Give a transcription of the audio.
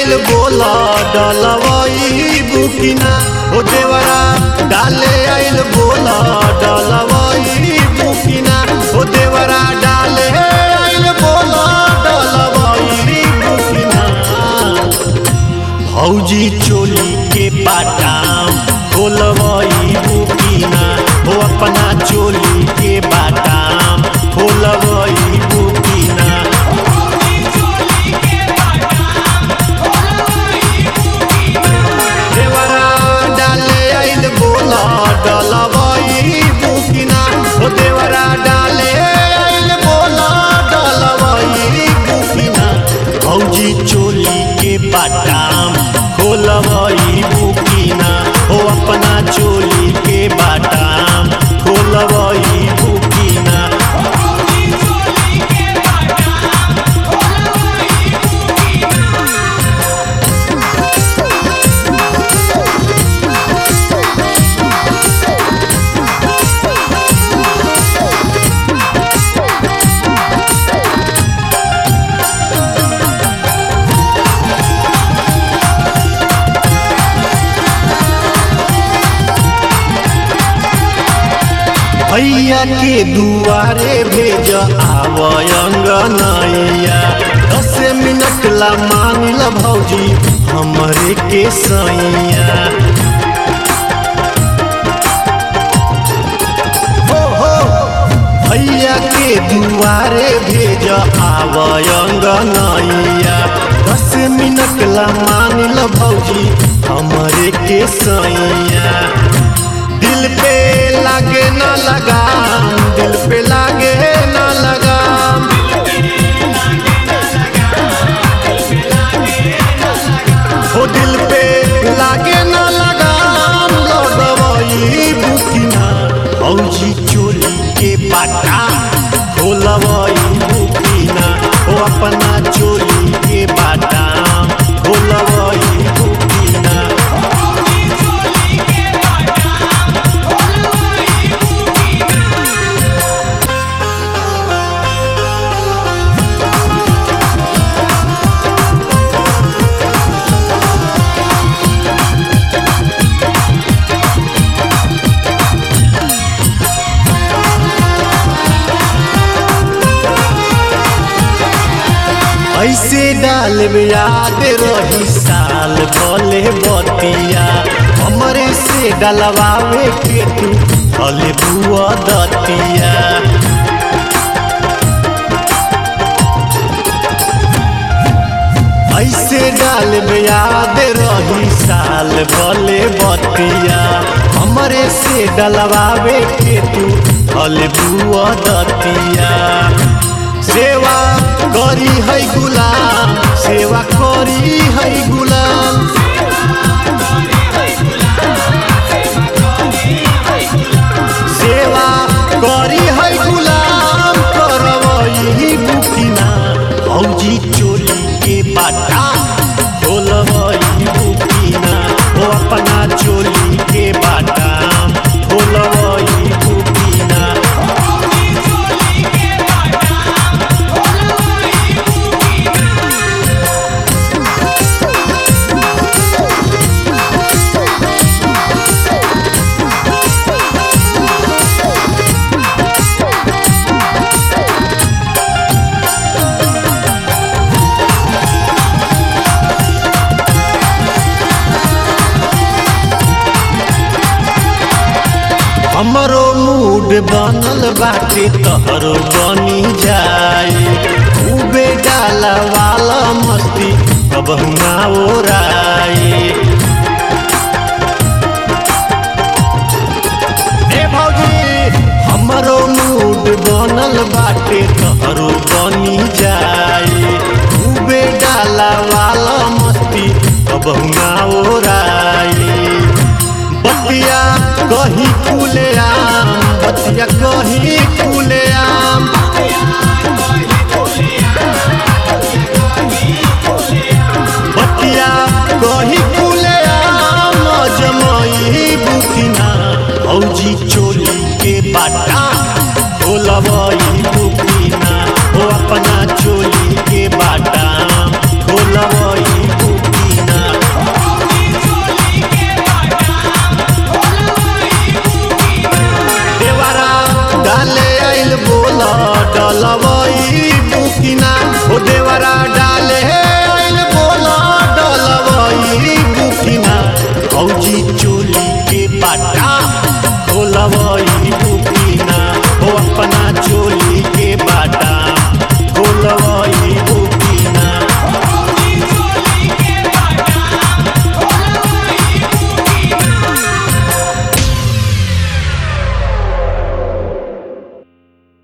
आइल बोला डलवई बुकिना ओ देवरा डाले आइल बोला डलवई बुकिना ओ देवरा डाले आइल बोला डलवई बुकिना भौजी चोली के बाटाम खोलवई बुकिना हो अपना चोली के बाटाम खोलवई बुकिना देवरा डाले आइल बोला डलवई बुकिना हो देवरा डाले आइल बोला डलवई बुकिना भौजी चोली के बाटाम खोलवई बुकिना हो अपना चोली के बाटाम खोलवई बुकिना भैया के दुआरे भेज आवयंगनैया दस मिनट ला मान ल भौजी हमरे के सैया हो हो भैया के दुआरे भेज आवयंगनैया दस मिनट ला मान ल भौजी हमरे के सैया दिल पे लागे ना लगाम दिल पे लागे ना लगाम हो दिल पे लागे ना लगाम लगवई बुकिना औजी चोली के बाटा खोलवई बुकिना हो अपना चोली के बाटा खोलवई बुकिना ऐसे डाल में याद रही साल भले बतिया हमरे से डलवावे के तू भले बुआ दतिया ऐसे डाल में याद रही साल भले बतिया हमरे से डलवावे के तू भले बुआ दतिया सेवा करी है गुलाम सेवा करी है गुलाम सेवा करी है गुलाम करवई बुकिना भौजी चोली के बाटा खोलवई बुकिना ओ अपना चोली के बाटा खोलवई बुकिना हमरो मूड बनल बाटे तहरो बनी जाए खूबे डाला वाला मस्ती अब ना ओराए ए भौजी हमरो मूड बनल बाटे तहरो बनी जाए खूबे डाला वाला मस्ती अब ना ओराए बतिया कहीं खुले आम बतिया कहीं खुले आम बतिया कहीं खुले आम जमई बुकिना भौजी चोली के बाटा खोलवई बुकिना ओ अपना चोली के बाटा खोलवई बुकिना डलवई बुकिना हो देवरा डाले आइल बोला डलवई बुकिना भौजी चोली के बाटा खोलवई बुकिना हो अपना चोली के बाटा